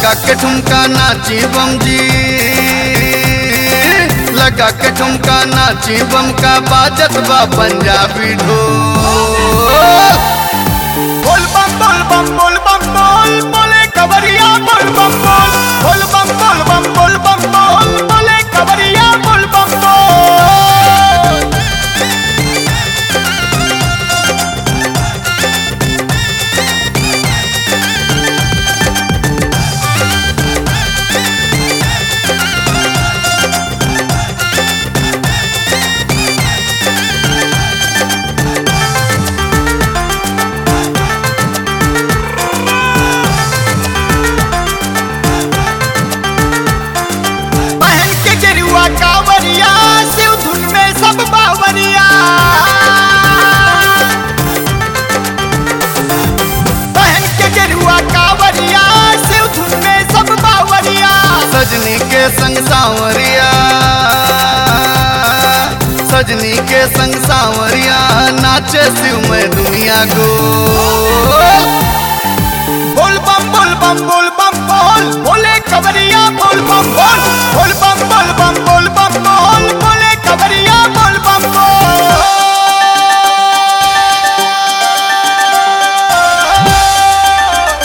लगा के ठुमका नाची बम जी लगा के ठुमका नाची बम का बाजत बा पंजाबी ढोल बोल बम बोल बम बोल बम बोल बोले कवरिया बोल बम बोल बोल बम बोल बम बोल बम बोल बोले कवरिया बोल बम बोल बहन के गेरुआ कावरिया शिव धुन में सब बावरिया बहन के गेरुआ कावरिया शिव धुन में सब बावरिया सजनी के संग सांवरिया सजनी के संग सांवरिया नाचे शिव में दुनिया गो बोल बम बोल बम बोल बम बोल बोले कवरिया बोल बम बोल बोल बम बोल बम बोल बम बोल बोले कवरिया बोल बम बोल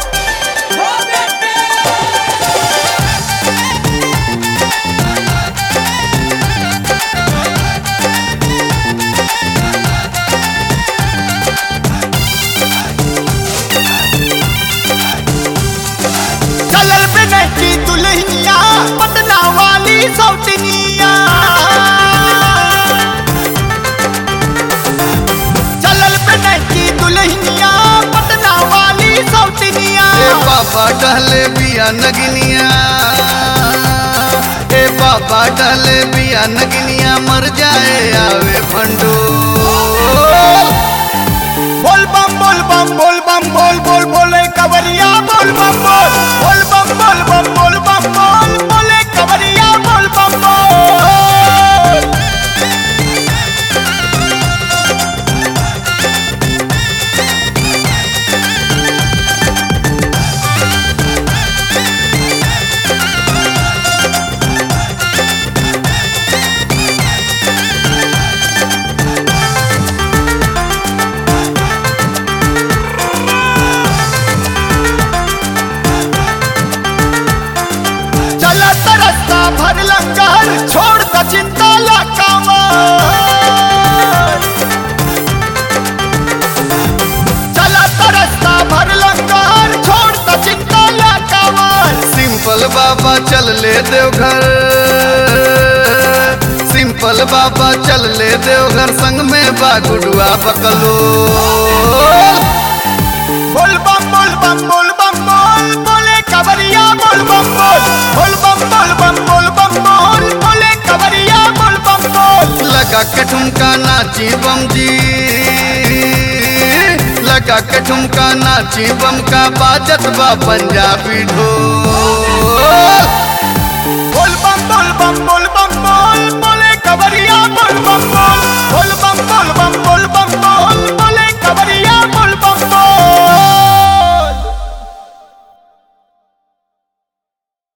चलल पे की दुल्हनिया पटना वाली सौतनिया चलल पे की दुल्हनिया पटना वाली सौतनिया ए बाबा टहले बिया नगनिया ए बाबा टहले बिया नगनिया मर जाए आवे भंडो बोल बम बोल बम बोल बम बोल बोल बोले कवरिया बोल बम बोल बोल बम बोल बम बोल बम बोल बोले कवरिया बोल बम बोल चला तरसता भर लंगर छोड़ द चिंता ला कांवर चला तरसता भर लंगर छोड़ द चिंता ला कांवर सिंपल बाबा चल ले देवघर सिंपल बाबा चल ले देवघर संग में बा गुडुआ बकलो बोल बम बोल बम बोल बम बोल बोले कवरिया बोल बम बोल बोल बम बोल बम बोल बम बोल बोले कवरिया बोल बम बोल लगा के ठुमका नाची बम जी लगा के ठुमका नाची बम का बाजत बा पंजाबी ढोल